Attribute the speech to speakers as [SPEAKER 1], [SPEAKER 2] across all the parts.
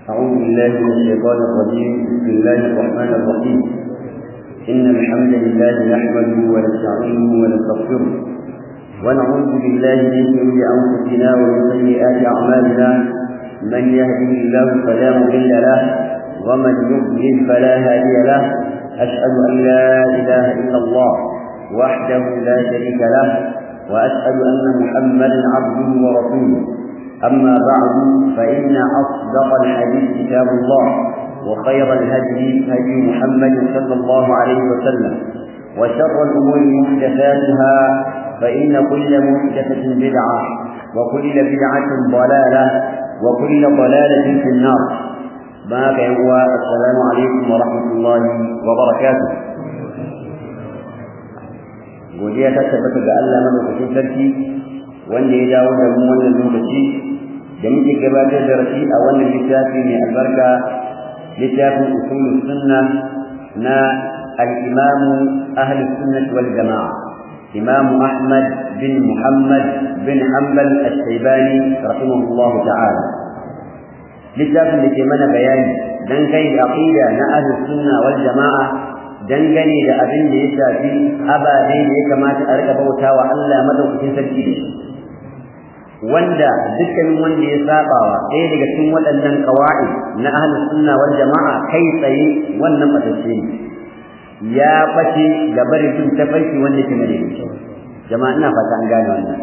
[SPEAKER 1] أعوذ بالله من الشيطان الرجيم بسم الله الرحمن الرحيم إن الحمد لله نحمده ونستعينه ونستغفره ونعوذ بالله من شرور أنفسنا ومن سيئات أعمالنا من يهده الله فلا مضل له ومن يضلل فلا هادي له أشهد أن لا إله إلا الله وحده لا شريك له وأشهد أن محمدا عبده ورسوله أما بعد فإن أصدق الحديث كتاب الله وخير الهدي هدي محمد صلى الله عليه وسلم وشر الأمور محدثاتها فإن كل محدثة بدعة وكل بدعة ضلالة وكل ضلالة في النار ما هو السلام عليكم ورحمة الله وبركاته godiya ta tabbata ga Allah madaukakin sarki wanda ya dawo da mu wannan lokaci da muke gabatar da rashi a wannan littafi mai albarka littafin usulul sunna na al-imam ahli sunnah wal jamaa imam ahmad bin muhammad bin hanbal al-shaybani rahimahullah ta'ala littafin da ke mana bayani dan kai da aqida na ahli sunna wal jamaa dangane da abin da ya shafi ababe da ya kamata a rika bautawa Allah madaukakin sarki da shi wanda dukkanin wanda ya sabawa ɗaya daga cikin waɗannan qawaid na ahlus sunna wal jama'a kai tsaye wannan batacce ne ya bace ga barin bin tafarki wanda ke mare jama'a ina fata an gane wannan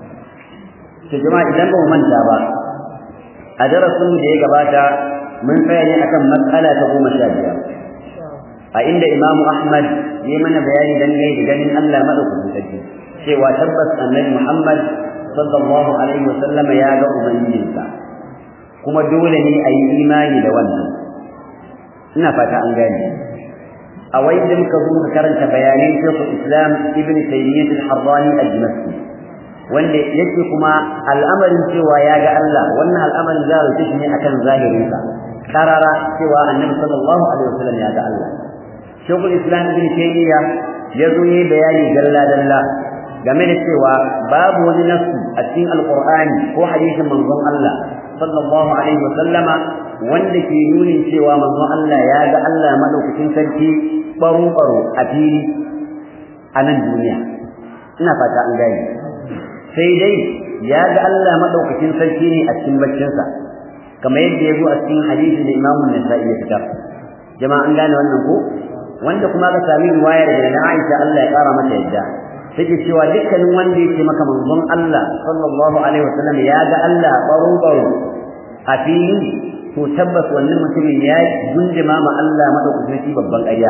[SPEAKER 1] to jama'a idan ba mu manta ba a darasin da ya gabata mun tsaya ne akan matsala ta goma sha biyar a inda imamu ahmad ya mana bayani dangane da ganin Allah madaukakin sarki cewa tabbas annabi muhammad sallallahu alaihi wasallama ya ga ubangijinsa kuma dole ne a yi imani da wannan ina fata an gane a wai da muka zo muka karanta bayanan shekul islam ibn taymiyyah al-harrani al-dimashqi wanda yake kuma al'amarin cewa ya ga Allah wannan al'amarin za a shi ne akan zahirinsa karara cewa annabi sallallahu alaihi wasallam ya ga Allah shekul islam ibn taymiyyah ya zo yi bayani dalla dalla game da cewa babu wani nasu a cikin alqur'ani ko hadisin manzon Allah sallallahu alaihi wa sallama wanda ke nunin cewa manzon Allah ya ga Allah madaukakin sarki baro baro a fili a nan duniya ina fata an gane sai dai ya ga Allah madaukakin sarki ne a cikin baccinsa kamar yadda ya zo a cikin hadisi da Imam Nasa'i ya fitar jama'a an gane wannan ko wanda kuma ka sami riwaya daga Aisha Allah ya kara mata yadda take cewa dukkanin wanda yake maka manzon Allah sallallahu alaihi wasallam ya ga Allah baro baro a fili to tabbas wannan mutumin ya gunjima ma Allah madaukakin babban ƙarya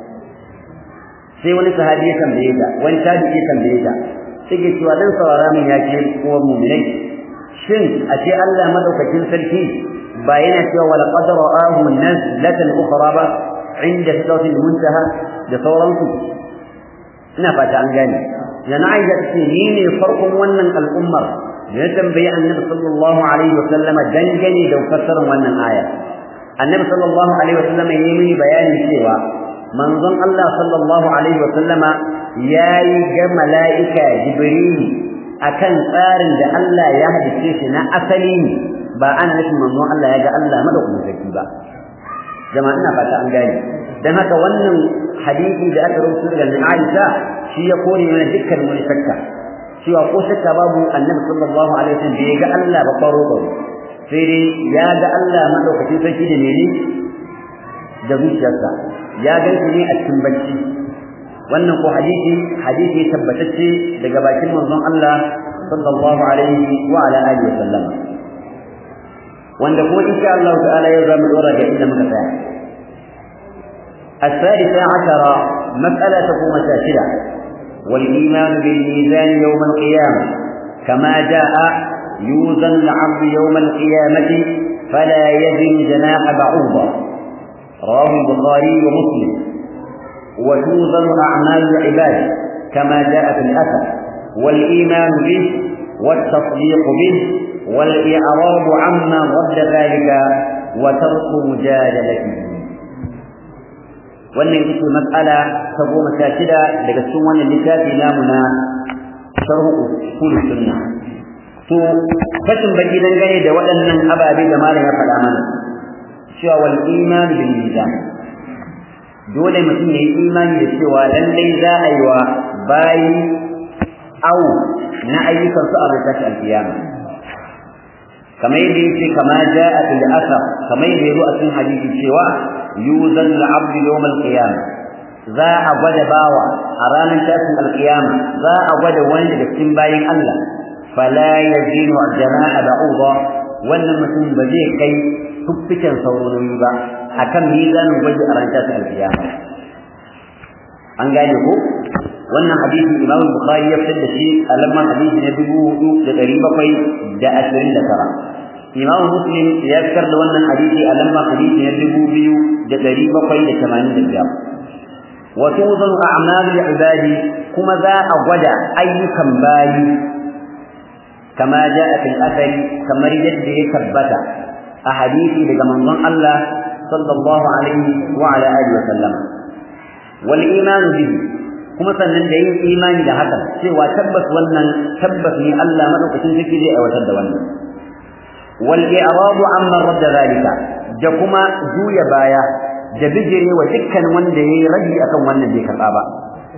[SPEAKER 1] sai wani sahabi ya tambaye ta wani tabi'i ya tambaye ta take cewa dan saurara min ya ce ko mu'minai shin a ce Allah madaukakin sarki ba yana cewa wala qad ra'ahu nazlatan ukhra ba inda sidratil muntaha da sauransu ina fata an gane yana aisha ce ni ne farkon wannan al'ummar da ya tambayi annabi sallallahu alaihi wa sallama dangane da fassarar wannan aya annabi sallallahu alaihi wa sallama yayi mini bayani cewa manzon Allah sallallahu alaihi wa sallama yayi ga mala'ika jibril akan tsarin da Allah ya hadice shi na asali ba ana nufin manzon Allah ya ga Allah madaukakin sarki ba jama'a ina fata an gane dan haka wannan hadisi da aka rubuta daga Aisha shi ya kore mana dukkan wani shakka cewa ko shakka babu Annabi sallallahu alaihi wasallam bai ga Allah ba faro ba sai dai ya ga Allah madaukakin sarki da mene da zuciyarsa ya ga shi ne a cikin bacci wannan ko hadisi hadisi tabbatacce daga bakin manzon Allah sallallahu alaihi wa ala alihi wasallam wanda kuma insha Allah ta'ala yau zamu dora ga inda muka tsaya الثالثة عشر مسألة تقوم ساشدة والإيمان بالميزان يوم القيامة كما جاء يوزن العبد يوم القيامة فلا يزن جناح بعوضة رواه البخاري ومسلم وتوزن أعمال العباد كما جاء في الأثر والإيمان به والتصديق به والإعراض عما رد ذلك وترك مجادلته wannan ita ce mas'ala ta goma sha shida daga cikin wannan littafi namu na sharhu usul sunna to fashin baki dangane da waɗannan ababe da malam ya faɗa mana cewa wal iman bil mizan dole mutum ya yi imani da cewa lallai za a yi wa bayi au na ayyukan su a ranar alkiyama kamar yadda yake kama ja'a fil asar kamar yadda yazo a cikin hadisi cewa yuzan al-abd yawm al-qiyamah za a gwada bawa a ranar tashin alkiyama za a gwada wani daga cikin bayin Allah fala yazinu jana'a ba'udha wannan mutum ba zai kai tuffiken sauroni ba akan mizanin gwaji a ranar tashin alkiyama an gane ko wannan hadisi Imam Bukhari ya fitar da shi a lamman hadisi na dubu hudu da ɗari bakwai da ashirin da tara Imam Muslim ya fitar da wannan hadisi a lamman hadisi na dubu biyu da ɗari bakwai da tamanin da biyar وتوزن أعمال العباد كما ذا أغدى أي كمباي كما جاء في الأثر كما رجد ثبت أحاديث لجمن الله صلى الله عليه وعلى آله وسلم والإيمان به kuma sannan da yin imani da haka cewa tabbas wannan tabbas ne Allah madaukakin sarki zai aiwatar da wannan wal i'radu amma radda zalika da kuma juya baya da bijire wa dukkan wanda yayi rabi akan wannan bai karba ba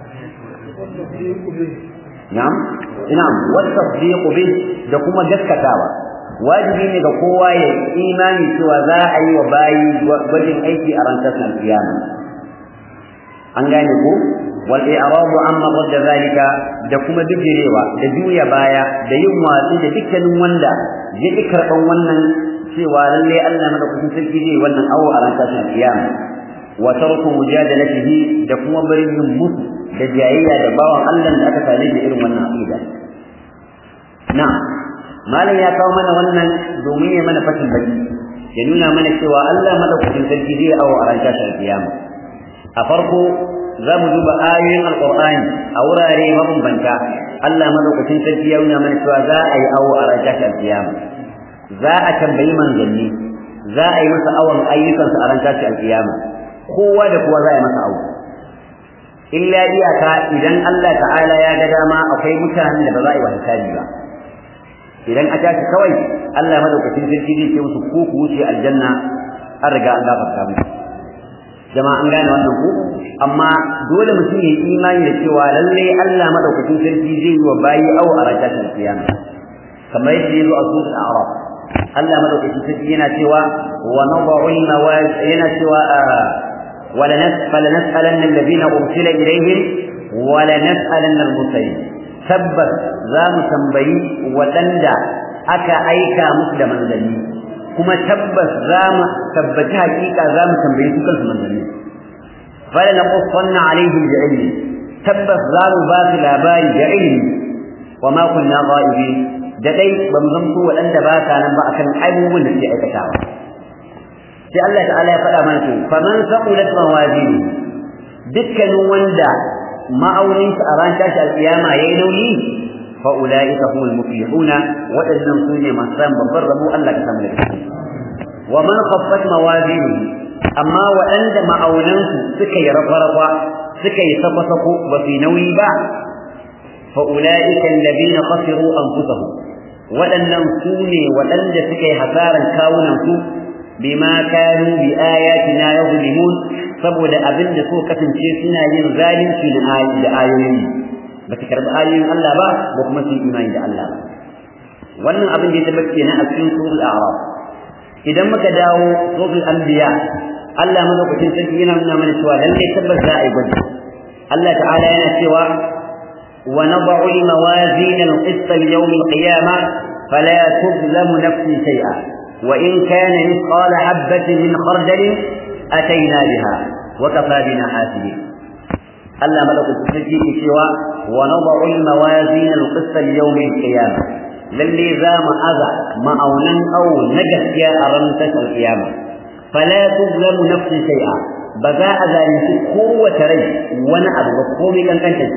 [SPEAKER 1] na'am na'am wa tasdiq bi da kuma gaskatawa wajibi ne ga kowa ya imani cewa za a yi wa bayi gwajin aiki a ranar tashin kiyama an gane ko wal i'radu amma radda zalika da kuma bijirewa da juya baya da yin watsi da dukkanin wanda ya ki karban wannan cewa lalle Allah madaukakin sarki zai wannan awo a ran tashin kiyama wa tarku mujadalatihi da kuma barin yin musu da jayayya da bawan Allah da aka tare da irin wannan aqida na malam ya kawo mana wannan domin ya mana fatin baki ya nuna mana cewa Allah madaukakin sarki zai awo a ran tashin kiyama a farko za mu duba ayoyin alqur'ani a wurare mabambanta Allah madaukakin sarki ya nuna mana cewa za a yi awo a ran tashin kiyama za a tambayi manzanni za a yi masa awon ayyukansu a ran tashi alkiyama kowa da kowa za a yi masa awo illa iyaka idan Allah ta'ala ya ga dama akwai mutanen da ba za a yi wa hisabi ba idan a tashi kawai Allah madaukakin sarki zai ce musu ko ku wuce aljanna an riga an gafarta musu jama'a an gane wannan ku amma dole mutum ya yi imani da cewa lallai Allah madaukakin sarki zai yi wa bayi awo a ran tashi alkiyama kamar yadda ya zo a suratul a'raf Allah madaukakin sarki yana cewa wa nad'u al-mawaz yana cewa wala nasfala nas'alanna alladhina ursila ilayhim wala nas'alanna al-mursalin tabbas za mu tambayi waɗanda aka aika musu da manzanni kuma tabbas za mu tabbaci hakika za mu tambayi su kansu manzanni fala naqussanna alaihim bi'ilmi tabbas za mu ba su labari da ilmi wa ma kunna ghaibin da dai ba mu zamto waɗanda ba sa nan ba akan abubuwan da suke aikatawa sai Allah ta'ala ya faɗa mana to faman saqulat mawazini dukkanin wanda ma'aunin a ran tashi alƙiyama yayi nauyi fa ulaika humul muflihuna waɗannan su ne masu samun babban rabo Allah ka samu da wa man khaffat mawazini amma waɗanda ma'aunansu suka yi rafa-rafa suka yi sako-sako ba su nauyi ba fa ulaika alladhina khasiru anfusahum waɗannan su ne waɗanda suka yi hasaran kawunansu bima kanu bi ayatina yuzlimun saboda abin da so kasance suna yin zalunci da ayoyi ba su karɓi ayoyin Allah ba ba kuma su imani da Allah ba wannan abin da ya tabbata kenan a cikin suratul a'raf idan muka dawo suratul anbiya Allah madaukakin sarki yana nuna mana cewa lalle tabbas za a yi gwaji Allah ta'ala yana cewa ونضع الموازين القسط ليوم القيامة فلا تظلم نفس شيئا وإن كان مثقال حبة من خردل أتينا بها وكفى بنا حاسبين ألا ملك التسجيل سوى ونضع الموازين القسط ليوم القيامة للي ذا ما أذى معونا أو نجس يا أرنتك القيامة فلا تظلم نفس شيئا بذا ذلك قوة ري ونأب وقومي كان كنت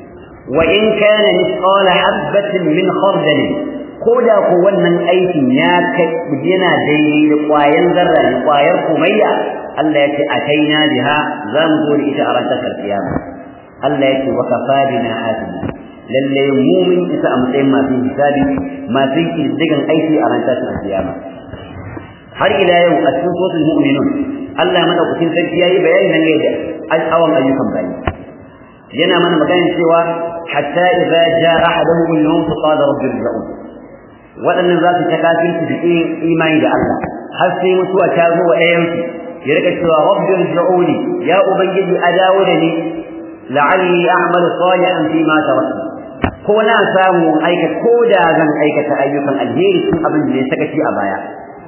[SPEAKER 1] وإن كان مثقال حبة من خردل koda ko wannan aikin ya kai yana daidai da ƙwayar zarra da ƙwayar kumayya Allah ya ce a kaina biha za mu zo da ita a ranar kiyama Allah ya ce wa kafa bina hasina lalle mu mun isa a matsayin masu hisabi masu kiddigan aiki a ranar kiyama har ila yau a cikin suratul mu'minun Allah madaukakin sarki yayi bayani nan ne da al'awan ayyukan bayi yana mana magana cewa hatta idza jaa ahaduhum al-maut qala rabbi irji'un waɗannan za su ta kafirci da imani da Allah har sai mutuwa ta zo wa ɗayansu ya rika cewa rabbi irji'uni ya ubangiji a dawo da ni la'alli a'malu salihan fi ma taraktu ko na samu aika ko da zan aikata ayyukan alheri cikin abin da ya saka shi a baya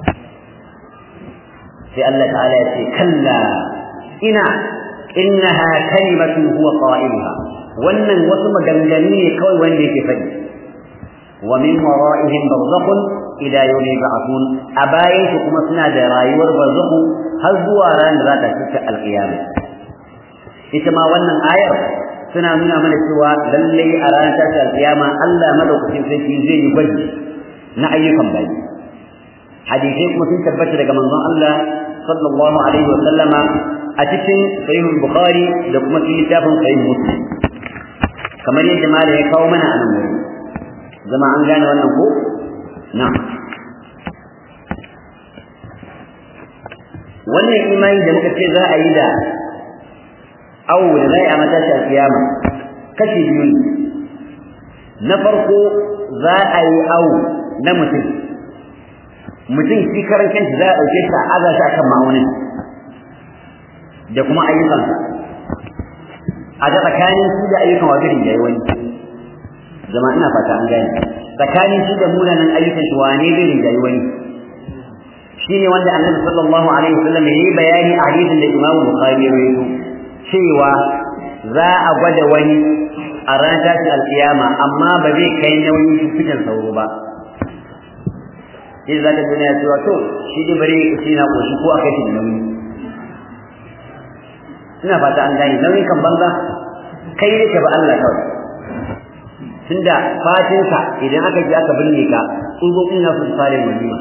[SPEAKER 1] sai Allah ta'ala ya ce kalla ina innaha kalimatun huwa qa'iluha wannan wasu maganganu ne kawai wanda yake faɗi wa min wara'ihim barzakhun ila yawmi yub'athun a bayan su kuma suna da rayuwar barzakhu har zuwa ran da za ta cika alqiyama ita ma wannan ayar suna nuna mana cewa lallai a ranar tashi alqiyama Allah madaukakin sarki zai yi gwaji na ayyukan bayi hadisai kuma sun tabbata daga manzon Allah sallallahu alaihi wa sallama a cikin sahih bukhari da kuma cikin littafin sahih muslim kamar yadda malam ya kawo mana a nan wuri zama an gane wannan ko na'am wannan imani da muka ce za a yi da awo da za a yi a matashi a kiyama kashi biyu na farko za a yi awo na mutum mutum shi karan kanshi za a ɗauke shi a aza shi akan ma'aunin da kuma ayyukansa a ga tsakanin shi da ayyukan wa gari yayi wani zama ina fata an gane tsakanin shi da munanan ayyukan shi wane zai rinjayi wani shine wanda annabi sallallahu alaihi wasallam yayi bayani a hadisin da Imam Bukhari ya rawaito cewa za a gwada wani a ranar tashin alkiyama amma ba zai kai nauyin fitan sauro ba sai zaka duniya cewa to shi dai bare shi na koshi ko akai shi da nauyi ina fata an gane nauyin kan banza kai ne ka ba Allah kawai tunda fatinka idan aka ji aka binne ka tsugokin na su fare walima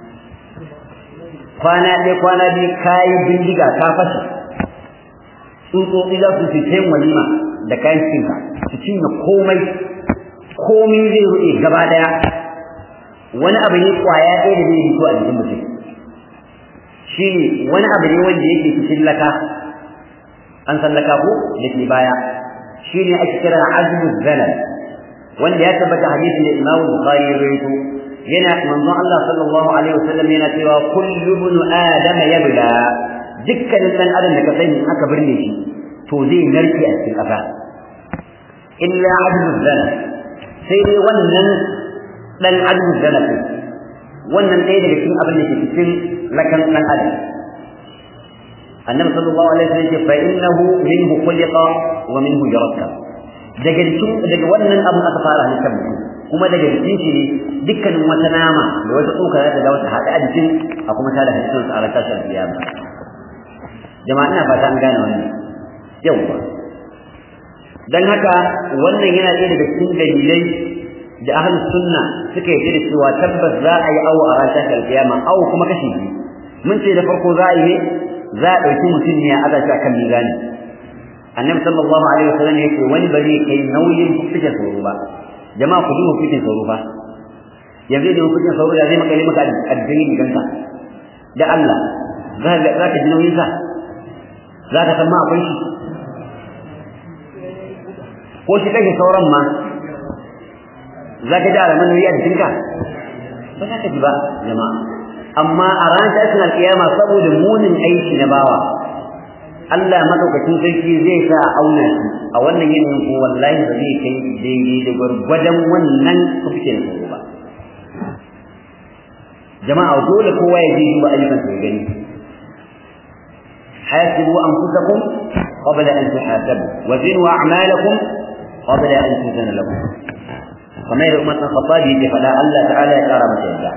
[SPEAKER 1] kwana ɗaya kwana biyu kayi bindiga ka fashe tsutsotsi za su fice walima da kayan cinka su cinye komai komai zai ruɗe gaba ɗaya wani abu ne kwaya ɗaya da zai fito a jikin mutum shi ne wani abu ne wanda yake cikin laka an san laka ko da ke baya shi ne ake kira azmu zalal wanda ya tabbata hadisin da Imam Bukhari ya rawaito yana manzon Allah sallallahu alaihi wasallam yana cewa kullu ibn adam yabla dukkanin dan adam da ka sani aka birne shi to zai narke a cikin kafa illa azmu zalal sai dai wannan dan azmu zalal wannan ɗaya daga cikin abin da ke cikin lakan dan adam annabi sallallahu alaihi wasallam ya ce fa innahu minhu khuliqa wa minhu yurakkab daga cikin daga wannan abin aka fara halittar mutum kuma daga jikin shi ne dukkanin wata nama da wata tsoka za ta dawo ta haɗa a jikin a kuma ta da halittar sa a ranar tashar kiyama jama'a ina fata an gane wannan yawwa dan haka wannan yana ɗaya daga cikin dalilai da ahlus sunna suka yi da cewa tabbas za a yi awo a ranar tashar kiyama awo kuma kashi biyu mun ce da farko za a yi ne za a ɗauki mutum ne a aza shi akan mizani annabi sallallahu alaihi wasallam yake wani ba zai kai nauyin fitin sauro ba jama'a ku duba fitin sauro fa yanzu da fitin sauro da zai maka yi maka addini gidanka da Allah za ka za ka ji nauyin sa za ka san ma akwai shi ko shi kake sauran ma za ka ji alamun nauyi a jikinka ba za ka ji ba jama'a amma a ranar tashin alkiyama saboda munin aiki na bawa Allah madaukakin sarki zai sa a auna shi a wannan yanayin ko wallahi ba zai kai daidai da gwargwadon wannan kufkin tsoro ba jama'a dole kowa ya je duba ayyukan sa ya gani hasibu anfusakum qabla an tuhasabu wa zinu a'malakum qabla an tuzana lakum kamar yadda umar khattabi yake faɗa Allah ta'ala ya kara masa yadda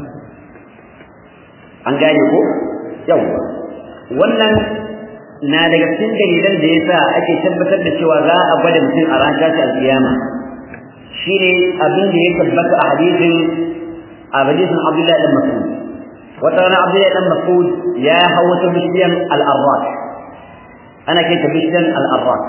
[SPEAKER 1] an gane ko yawa wannan na daga cikin dalilan da yasa ake tabbatar da cewa za a gwada mutum a ran tashi alkiyama shine abin da ya tabbata a hadisin a hadisin Abdullah ibn Mas'ud wata rana Abdullah ibn Mas'ud ya hawo wata bishiyan al-arrak ana kai ta bishiyan al-arrak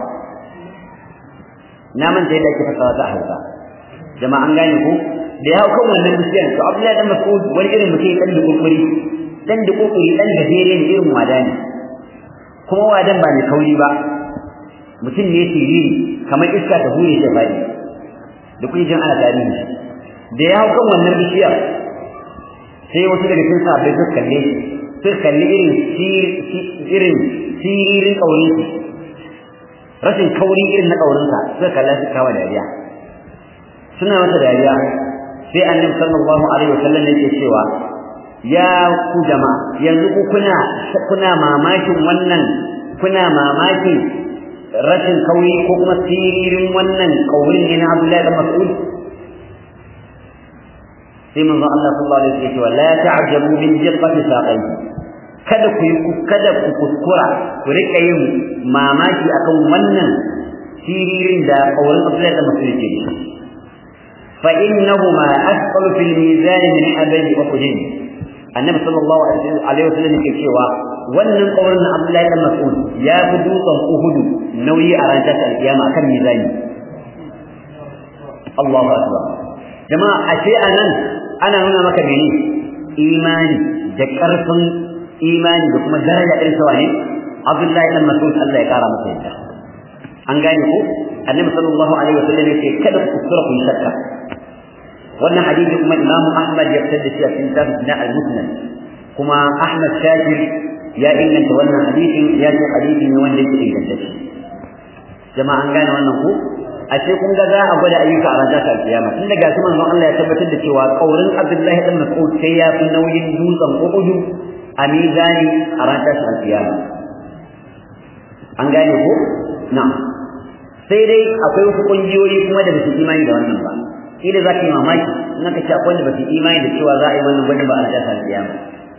[SPEAKER 1] na manta yadda ake fasawa ta hausa jama'a an gane ko da ya hau kan wannan bishiyan to Abdullah ibn Mas'ud wani irin mutum ya kalli kurkuri dan da kokari dan gajere ne irin wada ne kuma wadan ba mai kauri ba mutum ne siriri kamar iska ta hure shi bari da kuke jin ana tarihi da ya hau kan wannan bishiyar sai wasu daga cikin sahabbai suka kalle shi suka kalli irin irin siririn kaurin shi rashin kauri irin na kaurinsa suka kalla su kawa dariya suna masa dariya sai annabi sallallahu alaihi wasallam yake cewa ya ku jama'a yanzu ku kuna kuna mamakin wannan kuna mamakin rashin kauri ko kuma siririn wannan kaurin ne na Abdullahi bin Mas'ud sai manzo Allah sallallahu alaihi wasallam ya ce la ta'jabu min jiqqati saqayhi kada ku yi kada ku kuskura ku rika yin mamaki akan wannan siririn da kaurin Abdullahi bin Mas'ud ke fa innahuma asqalu fil mizan min abadi uhud annabi sallallahu alaihi wasallam yake cewa wannan kaurin Abdullahi bin Mas'ud ya fi dutsen Uhud nauyi a ranar alkiyama akan mizani Allahu akbar jama'a ashe anan ana nuna maka mene imani da karfin imani da kuma daraja irin sa ne Abdullahi ibn Mas'ud Allah ya kara masa yadda an gane ko Annabi sallallahu alaihi wasallam yake kada ku kusura ku shakka wannan hadisi kuma Imam Ahmad ya fitar da shi a cikin kitabun na al-Musnad kuma Ahmad Shakir ya inganta wannan hadisin ya ce hadisi ne wanda yake ingantacce jama'a an gane wannan ko ashe kun ga za a gwada ayyuka a ranar ta kiyama tun daga su manzon Allah ya tabbatar da cewa kaurin Abdullahi ibn Mas'ud sai ya fi nauyin dutsen Uhud a mizani a ranar ta kiyama an gane ko na sai dai akwai wasu kungiyoyi kuma da basu imani da wannan ba shi da zaka yi mamaki in aka ce akwai wanda basu imani da cewa za a yi wannan gwada ba a ranar ta kiyama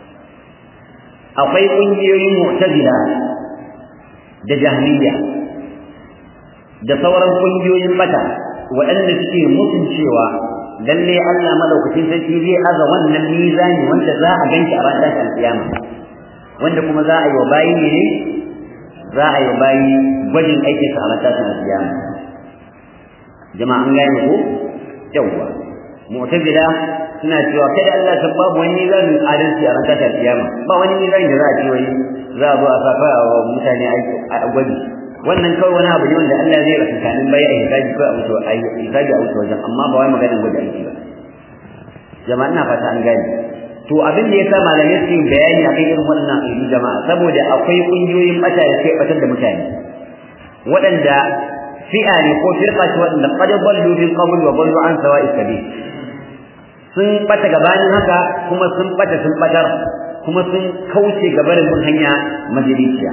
[SPEAKER 1] akwai kungiyoyin mu'tazila da jahmiya da sauran kungiyoyin bata waɗanda suke mutun cewa lalle Allah madaukakin sarki zai aza wannan mizani wanda za a ganki a ranar alkiyama wanda kuma za a yi wa bayi ne za a yi wa bayi gwajin aikin sa a ranar alkiyama jama'a an gane ko yawwa mu'tazila suna cewa kada Allah ta babu wani mizanin adalci a ranar alkiyama ba wani mizani da za a ce wai za a zo a saka wa mutane a gwaji wannan kawai wani abu ne wanda Allah zai rasa kanin bai a hisabi ko a mutu a hisabi a wuce wajen amma ba wai maganar gwaji aiki ba jama'a ina fata an gane to abin da yasa malamai su yi bayani akan irin wannan ayyukan jama'a saboda akwai kungiyoyin bata da sai batar da mutane waɗanda fi'a ne ko firqa ce waɗanda qad dallu bil qabl wa dallu an sawa'i sabil sun bata gabanin haka kuma sun bata sun batar kuma sun kauce gabarin bin hanya majalisiya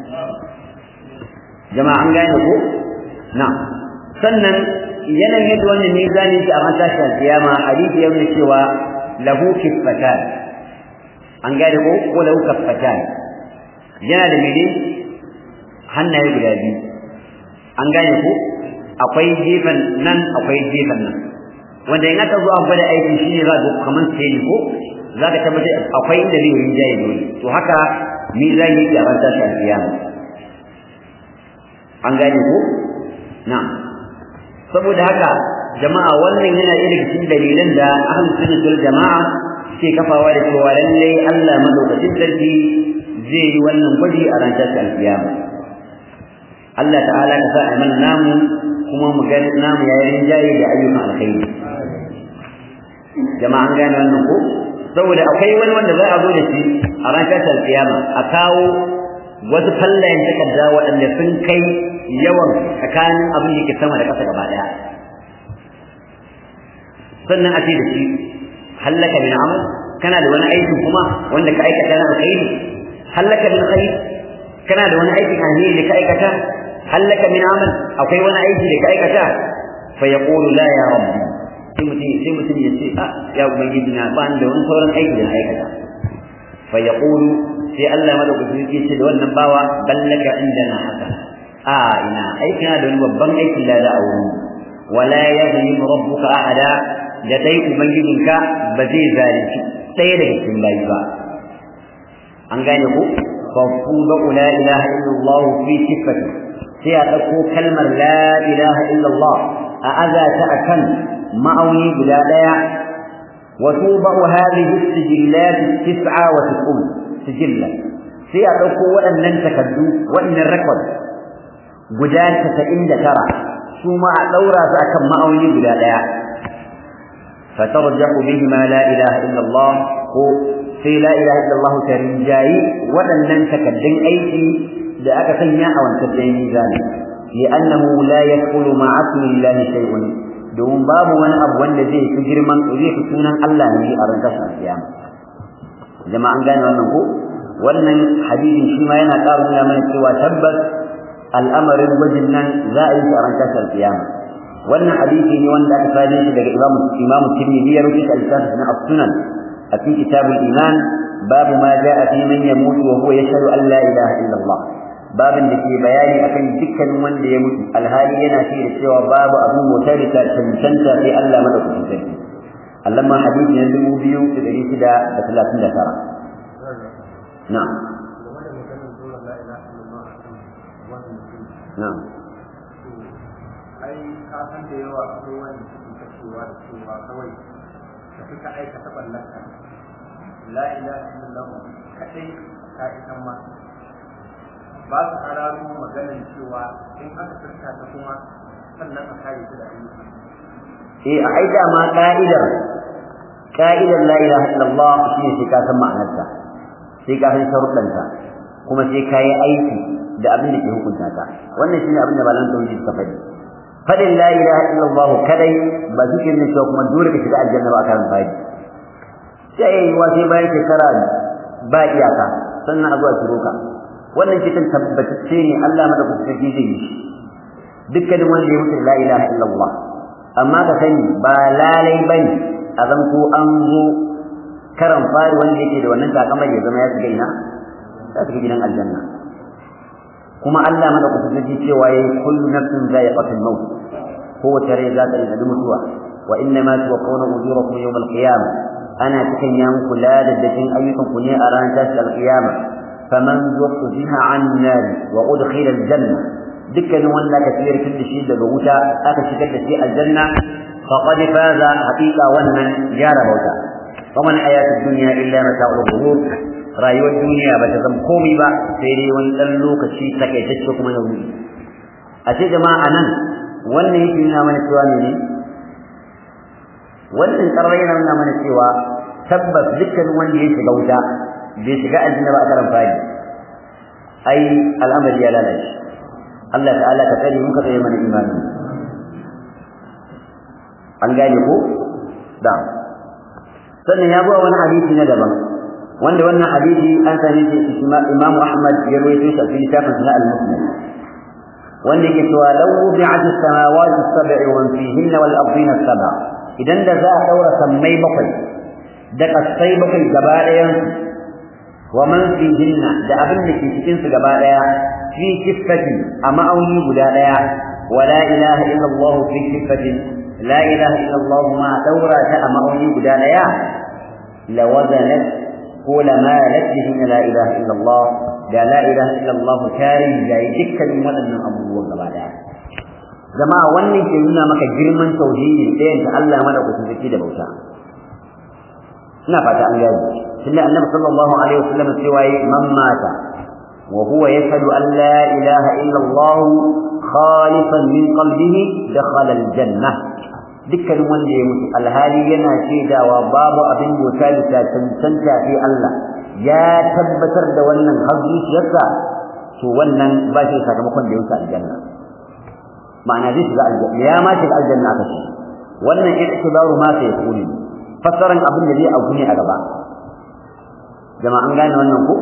[SPEAKER 1] jama'a an gane ko na sannan yanayin yadda wannan mizani ke a matashin kiyama hadisi ya nuna cewa lahu kiffatan an gane ko ko lahu kaffatan yana da mene hannaye guda biyu an gane ko akwai gefen nan akwai gefen nan wanda in aka zo an gwada aiki shine za ka kamar sai ko za ka tabbatar akwai inda zai yi jaye dole to haka mizani ke a matashin kiyama an gane ko na'am saboda haka jama'a wannan yana ɗaya daga cikin dalilan da ahlus sunnah wal jama'a ke kafawa da cewa lalle Allah madaukakin sarki zai yi wannan gwaji a ranar alkiyama Allah ta'ala ka sa a mana namu kuma mu ga namu yayin jaye da ayyukan alkhairi jama'a an gane wannan ko saboda akwai wani wanda za a zo da shi a ranar alkiyama a kawo wasu fallayen takarda waɗanda sun kai yawan tsakanin abin da ke sama da ƙasa gaba ɗaya sannan a ce da shi hallaka min amal kana da wani aikin kuma wanda ka aikata na alkhairi hallaka min khair kana da wani aikin alheri da ka aikata hallaka min amal akwai wani aiki da ka aikata fa yaqulu la ya rabbi sai mutum sai mutum ya ce a ya ubangiji na ba da wani sauran aiki da na aikata fa yaqulu sai Allah madaukakin sarki ce da wannan bawa ballaka indana haka a ina aiki na da wani babban aikin da a wurin wala yadhlim rabbuka ahada da dai ubangijinka ba zai zalunci ɗaya daga cikin bayi ba an gane ku fafuda la ilaha illallah fi sifati sai a ɗauko kalmar la ilaha illallah a aza ta akan ma'auni guda ɗaya وتوضع هذه السجلات التسعة وتسعون سجلا sai a ɗauko waɗannan takardu waɗannan rekod guda casa'in da tara su ma a ɗaura su akan ma'auni guda ɗaya fatarjahu bihi ma la ilaha illallah ko sai la ilaha illallah ta rinjayi waɗannan takaddun aiki da aka sanya a wancan ɗayan mizani li'annahu la yadkhulu ma'a ismillahi shay'un domin babu wani abu wanda zai fi girman zai fi sunan Allah ne a ran tashin kiyama jama'an gane wannan ko wannan hadisin shi ma yana ƙara nuna mana cewa tabbas al'amarin gwajin nan za a yi shi a ran tashin kiyama wannan hadisi ne wanda aka fadi shi daga imamu imamu tirmidhi ya rubuta al-kitab na as-sunan a cikin kitabul iman babu ma ja'a fi man yamutu wa huwa yashhadu an la ilaha illa Allah babin da ke bayani akan dukkanin wanda ya mutu alhali yana ce da cewa babu abu motar da cancanta sai Allah madaukakin sarki Allah ma hadisi na dubu biyu da ɗari shida da talatin da tara na'am na'am
[SPEAKER 2] ai ka san da yawa akwai wanda suke kashewa da cewa kawai ka fi ka aikata ballaka la ilaha illallah kadai ka isan ma ba su hararo maganin cewa in aka furta ta kuma sannan a kare su da ayyuka
[SPEAKER 1] eh a aida ma ka'idar ka'idar la ilaha illallah shine sai ka san ma'anarta sai ka san sharuɗanta kuma sai ka yi aiki da abin da ke hukunta ta wannan shine abin da malan tauhid suka faɗi fadin la ilaha illallah kadai ba su ne cewa kuma dole ka shiga aljanna ba kan fadi sai yi wa sai bayan shekara ba iyaka sannan a zuwa shiro ka wannan kitan tabbatacce ne Allah madaukakin sarki zai yi shi dukkanin wanda ya mutu la ilaha illallah amma ka sani ba lalai bane a zanto an zo karan fari wanda yake da wannan takamar ya zama ya shiga ina ya shiga gidan aljanna kuma Allah madaukakin sarki cewa yayi kullu nafsin za'iqatul maut kowace rai za ta yi mutuwa wa inna ma tuwaffawna ujurakum yawm al-qiyamah ana cikin ya muku ladaddakin ayyukan ku ne a ranar tashi al-qiyamah faman zuhziha 'anil nar wa udkhila al-janna dukkanin wanda aka tsira tun da shi daga wuta aka shigar da shi aljanna faqad faza haqiqa wannan ya rabauta faman hayatud dunya illa mata'ul ghurur rayuwar duniya ba ta zama komai ba sai dai wani dan lokaci takaitacce kuma ya wuce a ce jama'a nan wannan yake nuna mana cewa ne wannan karar yana nuna mana cewa tabbas dukkanin wanda ya shiga wuta bai shiga aljanna ba a karan fadi ai al'amari ya lalace Allah ta'ala ka tsare muka tsaye mana imani an gane ko da sannan ya buwa wani hadisi na daban wanda wannan hadisi an sani shi Imam Ahmad ya rawaito shi a cikin littafin na al-Muslim wanda yake cewa law wudi'at as-samawati as-sab'u wa fihinna wal ardina as-sab'a idan da za a daura sammai bakwai da kasai bakwai gaba ɗayan wa man fihinna da abin da ke cikin su gaba ɗaya fi kiffati a ma'auni guda ɗaya wa la ilaha illa Allah fi kiffati la ilaha illa Allah ma daura ta a ma'auni guda ɗaya la wazanat ko la malat bihin la ilaha illa Allah da la ilaha illa Allah tarin da dukkanin waɗannan abubuwan gaba ɗaya jama'a wannan ke nuna maka girman tauhidi ɗayan ta Allah madaukakin sarki da bauta ina fata an gani tunda annabi sallallahu alaihi wasallam cewa man mata wa huwa yashhadu an la ilaha illa Allah khalisan min qalbihi dakhala aljanna dukkanin wanda ya mutu alhali yana shaidawa babu abin bauta da cancanta sai Allah ya tabbatar da wannan har zuciyarsa to wannan ba shi sakamakon da ya wuce aljanna ma'ana zai shiga aljanna ya ma shiga aljanna aka ce wannan i'tibaru ma sai kuni fassaran abin da zai auku ne a gaba jama'a an gane wannan ko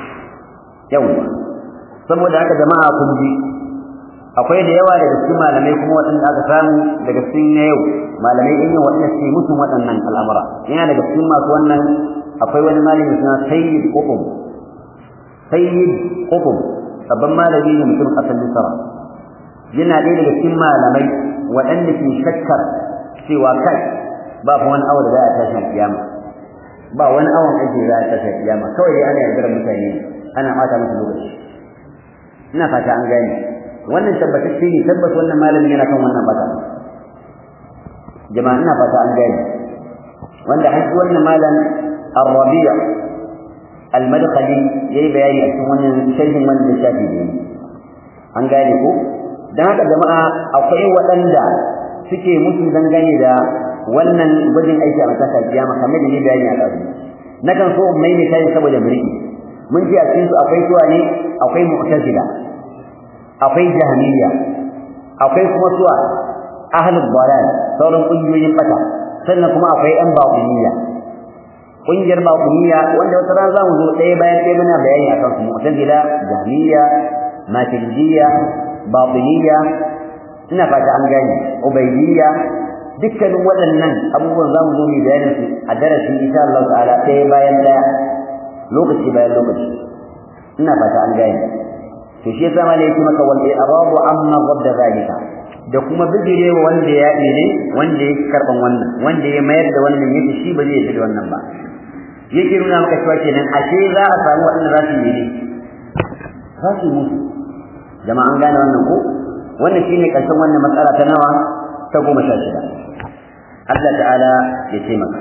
[SPEAKER 1] yawa saboda haka jama'a kun ji akwai da yawa daga cikin malamai kuma waɗanda aka samu daga cikin na yau malamai in yi waɗanda suke mutum waɗannan al'amura yana daga cikin masu wannan akwai wani malami suna sayyid qutb sayyid qutb babban malami ne mutum ƙasar misra yana ɗaya daga cikin malamai waɗanda ke shakkar cewa kai ba fa wani awa da za a tashi kiyama ba wani awon aiki za a tashi kiyama kawai dai ana yardar mutane ana ɓata musu lokaci ina fata an gane wannan tabbatacce ne tabbas wannan malamin yana kan wannan bata jama'a ina fata an gane wanda har wannan malam Ar-Rabi' Al-Madkhali yayi bayani a cikin wannan sharhin wannan littafi ne an gane ko dan haka jama'a akwai waɗanda suke mutu dangane da wannan gwajin aiki a mataka kiyama kamar da ni bayani a ɗazu nakan so mai misali saboda mulki mun ji a cikin su akwai suwa ne akwai mu'tazila akwai jahmiya akwai kuma suwa ahlul dalal sauran kungiyoyin bata sannan kuma akwai ɗan baƙuniya ƙungiyar baƙuniya wanda wata rana za mu zo ɗaya bayan ɗaya muna bayani akan su mu'tazila jahmiya maturidiyya baƙuniya ina fata an gane ubaidiyya dukkanin waɗannan abubuwan za mu zo mu bayanin su a darasin insha Allah ta'ala ɗaya bayan ɗaya lokaci bayan lokaci ina fata an gane to shi yasa malai yake maka wal i'rabu amma ghadda zalika da kuma bijirewa wanda ya ne wanda ya karban wannan wanda ya mayar da wannan yake shi ba zai yi da wannan ba yake nuna maka cewa kenan ashe za a samu waɗanda za su yi ne za su yi musu jama'a an gane wannan ko wannan shine karshen wannan matsala ta nawa ta goma sha shida Allah ta'ala ya taimaka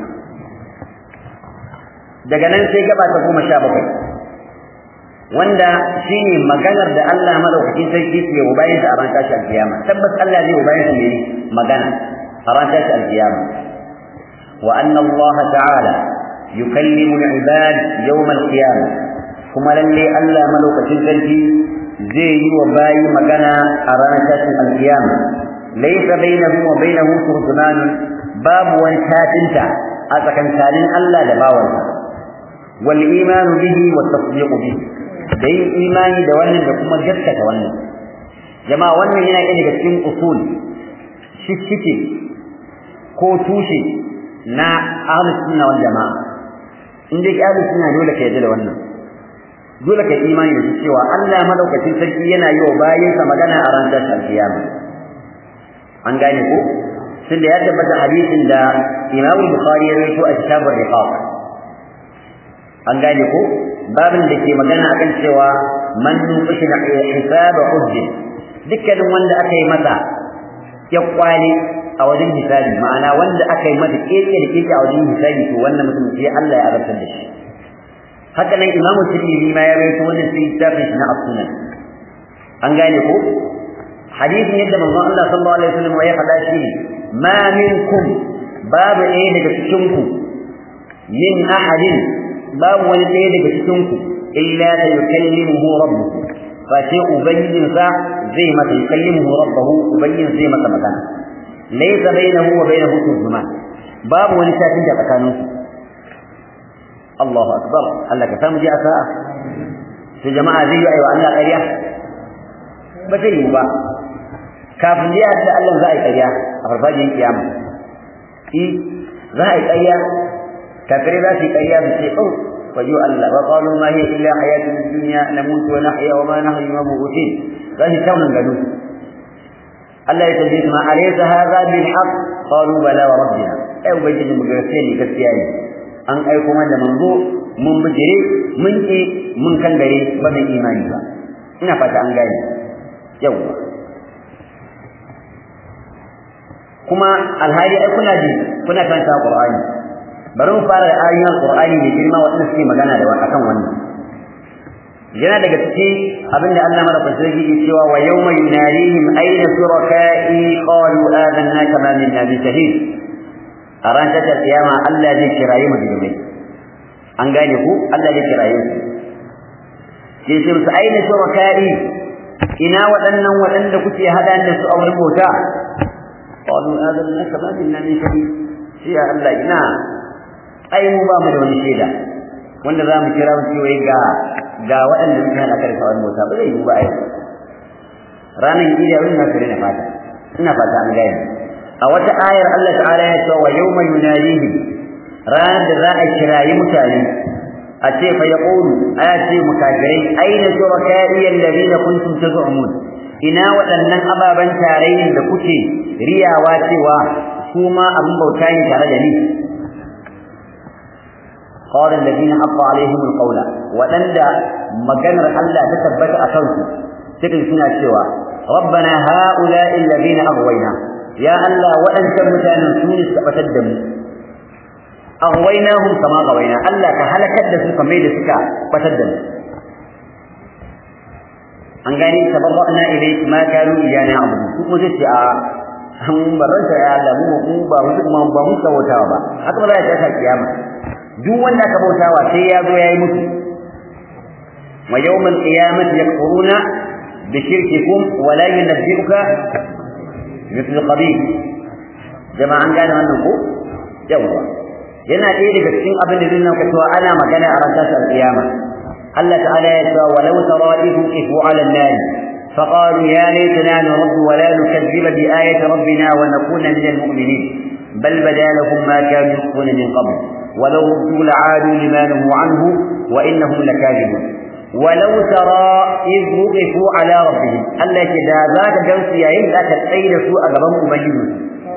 [SPEAKER 1] daga nan sai gaba ta goma sha bakwai wanda shine maganar da Allah madaukakin sarki ke wa bayan sa a ran tashi alkiyama tabbas Allah zai wa bayan sa ne magana a ran tashi alkiyama wa anna Allah ta'ala yukallimu al-ibad yawm al-qiyamah kuma lalle Allah madaukakin sarki zai yi wa bayi magana a ranar tashin alkiyama laysa bainahu wa bainahu turjuman babu wani tafinta a tsakankanin Allah da bawansa wal imanu bihi wa tasdiqu bihi da yin imani da wannan da kuma gaskata wannan jama'a wannan yana ɗaya daga cikin usul shishike ko tushe na ahlus sunna wal jama'a in dai ahlus sunna dole ka yarda da wannan dole ka imani da cewa Allah madaukakin sarki yana yi wa bayinsa magana a ranar alkiyama an gane ko tunda ya tabbata hadisin da Imam Bukhari ya rawaito a kitabur riqaq an gane ko babin da ke magana akan cewa man nuqishina hisaba hujjin dukkanin wanda aka yi masa ya kwale a wajen hisabi ma'ana wanda aka yi masa keke da keke a wajen hisabi to wannan mutum sai Allah ya azabtar da shi haka nan imamu tirmidhi ma ya rawaito wannan sai littafin shi na as-sunan an gane ko hadisin yadda manzon Allah sallallahu alaihi wasallam ya faɗa shi ma minkum babu ɗaya daga cikin ku min ahadin babu wani ɗaya daga cikin ku illa da yukallimuhu rabbuhu fa sai ubangijin sa zai masa yukallimuhu rabbuhu ubangijin zai masa magana laysa bainahu wa bainahu turjuman babu wani shafin da tsakaninsu Allahu akbar Allah ka samu ji a sa'a to jama'a zai yi aiwa Allah ƙarya ba zai yi ba kafin jiya da Allah za a yi ƙarya a farfajiyar kiyama i za a yi ƙarya kafirai za su yi ƙarya su ce oh wajo Allah wa qalu ma hiya illa hayatun dunya namutu wa nahya wa ma nahyu mabutin za su taunan gado Allah ya tambaye su ma alaysa hadha bil haqq qalu bala wa rabbina ai ubangiji mu gaskiya ne gaskiya ne an aiko mana da manzo mun bijire mun ki mun kangare ba mai imani ba ina fata an gane yawa kuma alhali ai kuna ji kuna karanta Qur'ani bari mu fara da ayoyin Qur'ani da girma wanda suke magana da akan wannan yana daga cikin abinda Allah madaukakin sarki ke cewa wa yawma yunarihim ayna shuraka'i qalu adanna kama minna bi shahid a ran ta kiyama Allah zai kiraye mu da an gane ku Allah zai kiraye su ke ce musu aina shuraka'i ina waɗannan waɗanda kuke hada da su a wurin bauta qalu adanna kama minna min shahid shi ya Allah ina ai mu ba mu da wani shaida wanda za mu kira mu cewa ga ga waɗanda suke hada kai a wurin bauta ba zai yi ba ai ranan kiyama ina kare na fata ina fata an gane a wata ayar Allah ta'ala ya ce wa yawma yunadihim ranar da za a kirayi mutane a ce fa yaqulu aya ce mukafirai aina shuraka'i alladhina kuntum taz'umun ina waɗannan ababan tarayyin da kuke riyawa cewa su ma abin bauta ne tare da ni قال الذين حق عليهم القول ودندا مغنر الله تثبت أكنسو تكن سنة سوى ربنا هؤلاء الذين أغوينا ya Allah waɗancan mutanen su ne suka batar da mu aghwaynahum kama ghawayna Allah ka halakar da su kamar da suka batar da mu an gani tabarra'na ilayk ma kanu iyana abudu su ko sai a mun baranta ya Allah mu mu ba mu kuma ba mu bautawa ba haka ba za ta kiyama duk wanda ka bautawa sai ya zo yayi mutu wa yawmal qiyamati yakfuruna bi shirkikum wa la yunabbi'uka mithlu khabir jama'an gane wannan ko yawa yana ɗaya daga cikin abin da zai nuna cewa ana magana a ranar kiyama الله تعالى يقول ولو ترى إذ وقفوا على النار فقالوا يا ليتنا نرد ولا نكذب بآية ربنا ونكون من المؤمنين بل بدا لهم ما كانوا يخفون من قبل ولو ردوا لعادوا لما نهوا عنه وإنهم لكاذبون ولو ترى إذ وقفوا على ربهم الله كذا ذاك جوس يا إن ذاك تسيد سوء أقبهم مبينون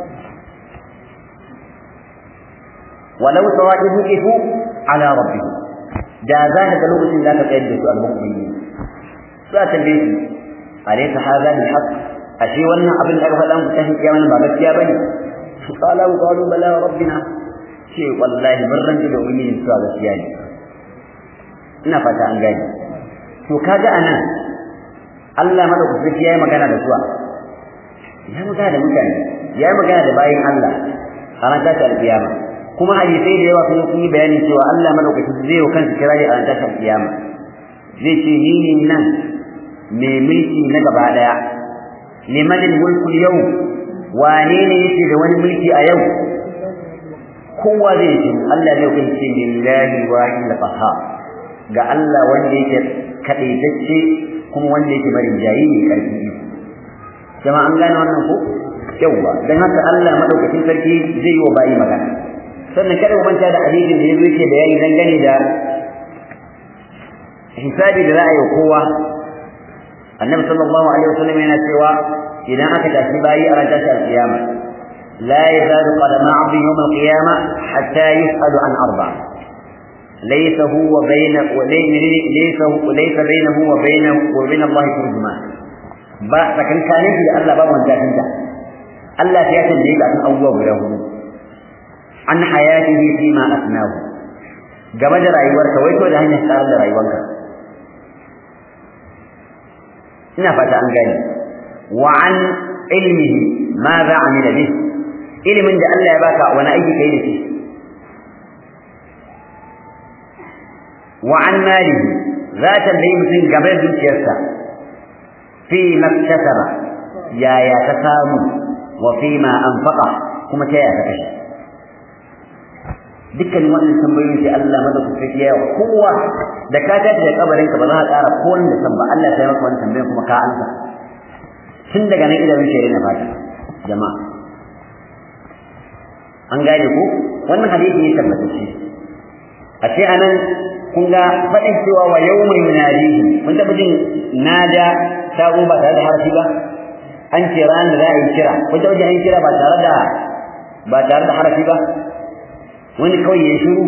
[SPEAKER 1] ولو ترى إذ وقفوا على ربهم da za ka ga lokacin da ka tsayar da su al-mu'minin za ta tambaye su alaysa hadha bil haqq ashe wannan abin da aka faɗa muku tashin kiyama ba gaskiya bane qala wa qalu bala rabbina ce wallahi mun ranji da ubangiji su gaskiya ne ina fata an gani to kaga anan Allah madaukaki yayi magana da suwa ya magana da mutane yayi magana da bayin Allah a ran ta al-kiyama kuma hadisai da yawa sun yi bayani cewa Allah madaukakin zai yi kansa kirari a ranar kiyama zai ce ni ne nan mai mulki na gaba daya liman mulku yau wane ne yake da wani mulki a yau kowa zai ce Allah zai kai ce lillahi wahid al-qahhar ga Allah wanda yake kadaitacce kuma wanda yake barin jayi ne karfi jama'a an gane wannan ko yawa dan haka Allah madaukakin sarki zai yi wa bayi magana sannan kada ku manta da hadisin da yazo yake bayani dangane da hisabi da za a yi kowa annabi sallallahu alaihi wasallam yana cewa idan aka tashi bayi a ranar tashar kiyama la yazalu qadama 'abdi yawm al-qiyamah hatta yus'alu an arba' laysa huwa bayna wa laysa laysa bainahu wa bainahu wa bain Allah turjuman ba tsakankanin da Allah ba wanda tinta Allah ya tambaye ka akan abubuwa guda hudu an hayatihi fi ma asnahu game da rayuwarka wai to da hanyar tsara da rayuwarka ina fata an gani wa an ilmihi ma za amila bih ilimin da Allah ya baka wani aiki kai da shi wa an malihi za ta bai mutum game da dukiyarsa fi maktasaba yaya ta samu wa fi ma anfaqa kuma ta yaya ta kashe dukkan wannan tambayoyin sai Allah madaukaki ya yi kowa da ka tashi da kabarin ka ba za ka ƙara ko wanda san ba Allah sai maka wannan tambayoyin kuma ka ansa tun daga nan idan shi na fata jama'a an gane ku wannan hadisi ne tabbatacce a ce anan kun ga faɗin cewa wa yawma yunadihi mun taɓa jin nada ta ba tare da harafi ba an ce ranar da za a yi kira kun taɓa jin an kira ba tare da ba tare da harafi ba wani kawai ya shiru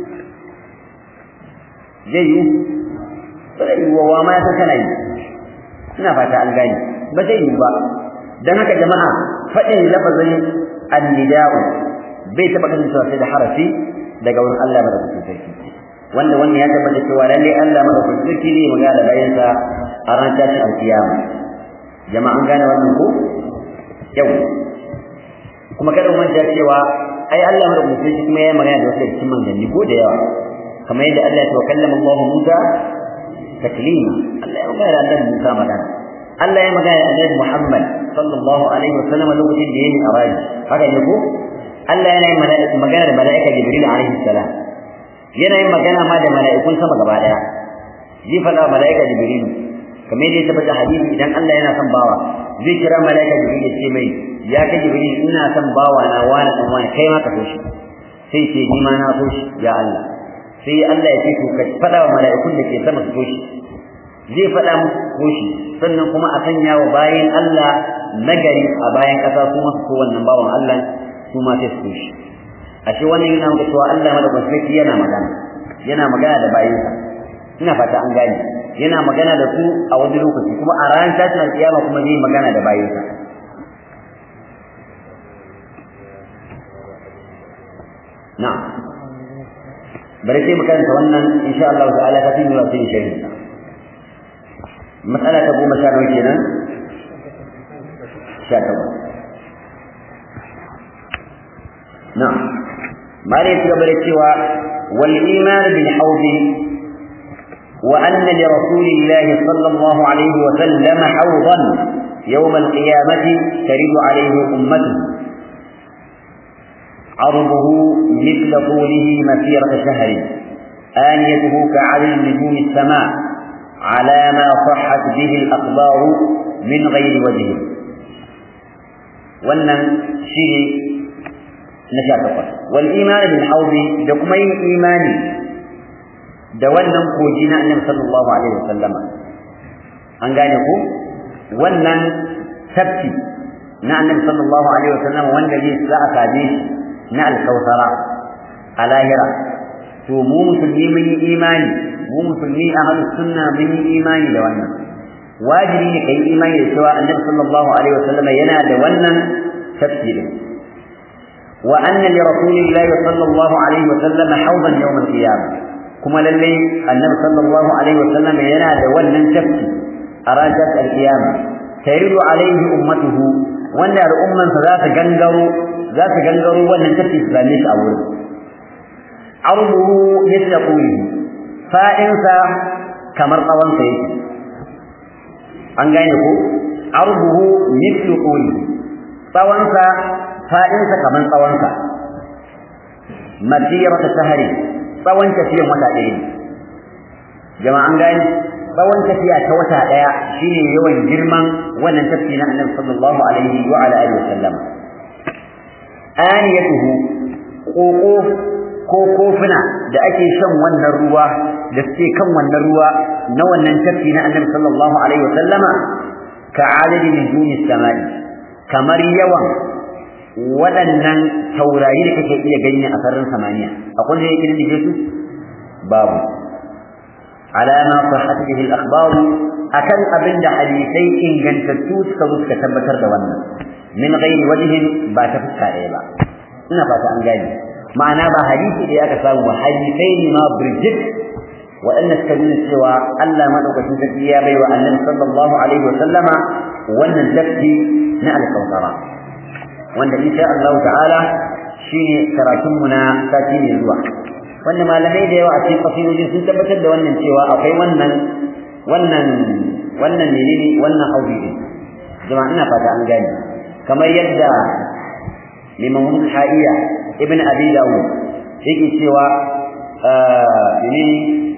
[SPEAKER 1] zai yi ba zai yi wa ma ya san kana yi ina fata an gane ba zai yi ba don haka jama'a faɗin lafazin annida'u bai taɓa kasancewa sai da harafi daga wurin Allah madaukakin sarki wanda wannan ya tabbata cewa lalle Allah madaukakin sarki ne magana da bayansa a ran tashin alkiyama jama'a an gane wannan ko yau kuma kada mu manta cewa ai Allah madaukakin sarki kuma ya magana da wasu cikin manzanni ko da yawa kamar yadda Allah ya kallama Allah Musa taklima Allah ya magana da Annabi Musa magana Allah ya magana da Annabi Muhammad sallallahu alaihi wasallam lokacin da yayi araji haka ne ko Allah yana yin mala'ika magana da mala'ika Jibril alaihi salam yana yin magana ma da mala'ikun sama gaba daya zai faɗa mala'ika Jibril kamar yadda ya tabbata hadisi idan Allah yana son bawa zai kira mala'ika Jibril ya ce mai ya kai Jibril ina son bawa na wani dan wani kai ma ka so shi sai ce ni ma na so shi ya Allah sai Allah ya ce to ka faɗa wa mala'ikun da ke sama su so shi zai faɗa musu so shi sannan kuma a sanya wa bayan Allah nagari a bayan ƙasa kuma su so wannan bawan Allah su ma sai su shi ashe wannan yana nuna cewa Allah madaukakin sarki yana magana yana magana da bayinsa ina fata an gane yana magana da su a wani lokaci kuma a ranar tashin alƙiyama kuma zai magana da bayinsa na'am bari sai mu karanta wannan insha Allah ta'ala ta fi zuwa sai shirin mas'ala ta goma sha nawa kenan sha takwas na'am mare ya gaba da cewa wal iman bil hawd wa anna li rasulillahi sallallahu alaihi wa sallam hawdan يوم القيامة ترد عليه أمته عرضه مثل طوله مسيرة شهر آنيته كعدد نجوم السماء على ما صحت به الأخبار من غير وجه wannan shine na sha takwas wal imani bil haudi da kuma yin imani da wannan koji na annabi sallallahu alaihi wasallama an gane ku wannan tafki na annabi sallallahu alaihi wasallama wanda zai za a same shi na alkausara a lahira to mu musulmi mun yi imani mu musulmi ahlus sunna mun yi imani da wannan wajibi ne kai imani da cewa annabi sallallahu alaihi wasallam yana da wannan tafsirin wa anna li rasulillahi sallallahu alaihi wasallam hawdan yawm al-qiyamah kuma lalle annabi sallallahu alaihi wasallam yana da wannan tafsir a ranar al-qiyamah tayridu alaihi ummatuhu wanda al'umman sa za ta gangaro za ta gangaro wannan tafsir su same shi a wurin arduhu mithla qulihi fa'insa kamar tsawonsa yake an gane ko arduhu mithlu quli tsawonsa fa'insa kamar tsawonsa masirata shahri tsawon tafiyan wata ɗaya ne jama'a an gane tsawon tafiya ta wata ɗaya shine yawan girman wannan tafi na annabi sallallahu alaihi wa ala alihi wasallam aniyatuhu ƙoƙo ko kofuna da ake shan wannan ruwa da suke kan wannan ruwa na wannan tafi na annabi sallallahu alaihi wasallama ka adadi nujumis samai kamar yawan waɗannan taurari da kake iya gani a sararin samaniya akwai da yake da su babu alama sahhat bihi al-akhbar akan abin da hadisai ingantattu suka zo suka tabbatar da wannan min ghairi wajhin ba ta fuska ɗaya ba ina fata an gane ma'ana ba hadisi da aka samu hadisai ne ma birjit waɗanda suka nuna cewa Allah madaukakin sarki ya bai wa annabi sallallahu alaihi wa sallama wannan tafki na alkawtara wanda insha Allah ta'ala shine karatun mu na sati ne zuwa wanda malamai da yawa a cikin kasidojin sun tabbatar da wannan cewa akwai wannan wannan wannan menene wannan haudi din jama'a ina fata an gane kamar yadda limamun ha'iya ibn abi dawud yake cewa menene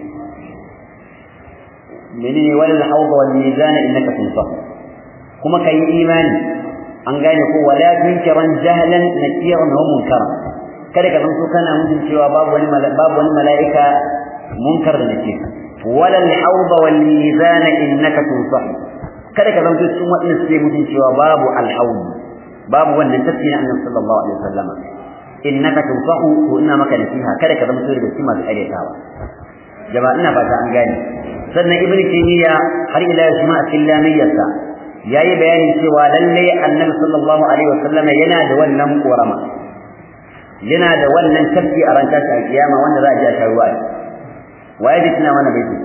[SPEAKER 1] menene walal hawd wal mizan innaka tunsah kuma kai imani an gane ko wala tunkiran jahlan nakiran wa munkaran kada ka zanto kana mujin cewa babu wani babu wani mala'ika munkar da nake walal hawd wal mizan innaka tunsah kada ka zanto cikin wadannan sai mujin cewa babu al hawd babu wannan tafsirin annabi sallallahu alaihi wasallam innaka tunsahu to ina maka nasiha kada ka zama daga cikin masu karyatawa jama'a ina fata an gane sannan ibnu taymiya har ila yau a cikin lamiyarsa yayi bayanin cewa lalle annabi sallallahu alaihi wasallam yana da wannan korama yana da wannan tafki a ran tashi alkiyama wanda za a ji a sha ruwa waye da tuna mana baiti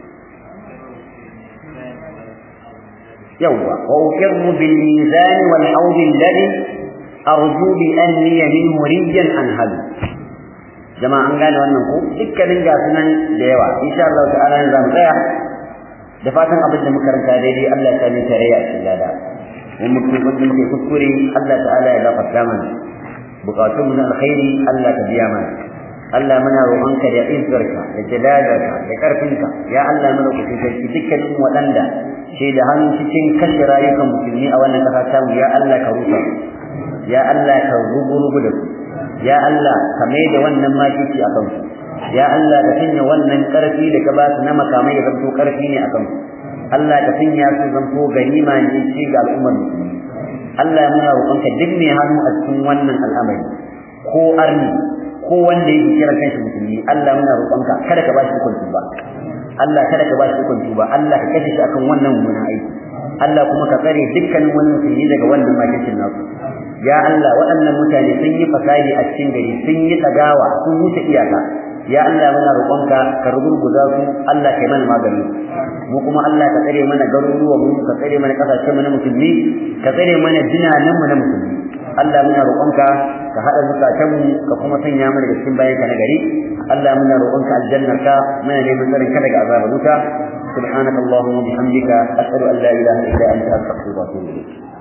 [SPEAKER 1] yawwa wa uqirru bil mizan wal hawd alladhi arju bi anni minhu rijan anhal jama'a an gane wannan ko dukkanin ga sunan da yawa insha Allah ta'ala ne zamu tsaya da fatan abin da muka ranta daidai Allah ya sani tare a cikin lada in mutum wanda muke kuskure Allah ta'ala ya gafarta mana bukatun mu na alkhairi Allah ka biya mana Allah muna roƙonka da izzarka da jalalarka da ƙarfinka ya Allah mana ku sarki dukkanin waɗanda ke da hannu cikin kashe rayukan musulmi a wannan ƙasa tamu ya Allah ka rusa ya Allah ka rubu da su ya Allah ka mai da wannan makici a kansu ya Allah ka sanya wannan ƙarfi da ka ba su na makamai ya zanto ƙarfi ne a kansu Allah ka sanya su zanto ganima ne ci ga al'ummar musulmi Allah muna roƙonka duk mai hannu a cikin wannan al'amari ko arni ko wanda yake kira kanshi musulmi Allah muna roƙonka kada ka ba shi hukunci ba Allah kada ka ba shi hukunci ba Allah ka kashe shi akan wannan mummunan aiki Allah kuma ka tsare dukkanin wani musulmi daga wannan makicin nasu ya Allah waɗannan mutane sun yi fasadi a cikin gari sun yi tsagawa sun wuce iyaka ya Allah muna roƙonka ka rugurguza su Allah kai mana magani mu kuma Allah ka tsare mana garuruwan mu ka tsare mana kasashen mu na musulmi ka tsare mana jinanan mu na musulmi Allah muna roƙonka ka hada zukatan mu ka kuma sanya mu daga cikin bayanka na gari Allah muna roƙonka aljannarka muna neman tsarin ka daga azabar wuta سبحانك اللهم وبحمدك أشهد أن لا إله إلا أنت أستغفرك وأتوب إليك